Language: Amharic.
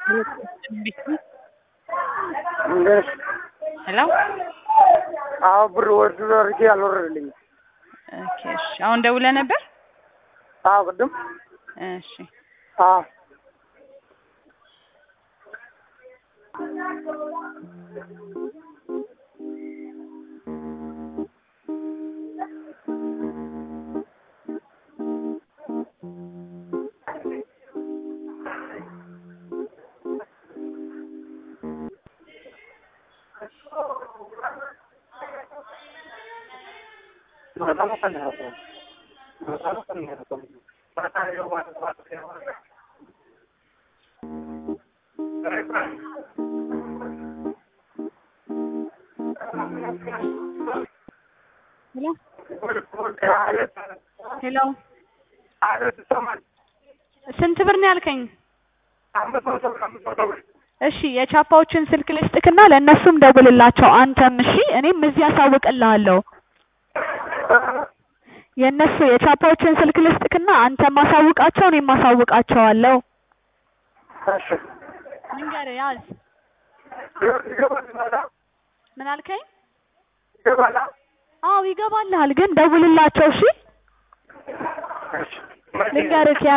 እንዴት ሄሎ አዎ ብር ወርድ አድርጌ አልወረደልኝም። ኦኬ እሺ አሁን ደውለህ ነበር? አዎ ቅድም እሺ አዎ ሄሎ ስንት ብር ነው ያልከኝ? እሺ የቻፓዎችን ስልክ ልስጥክና ለእነሱም ደውልላቸው አንተም እሺ እኔም እዚህ አሳውቅልሃለሁ። የእነሱ የቻፓዎችን ስልክ ልስጥክና አንተም አሳውቃቸው እኔም አሳውቃቸዋለሁ። ልንገርህ ያዝ። ምን አልከኝ? አዎ ይገባልሃል፣ ግን ደውልላቸው እሺ። ልንገርህ ያዝ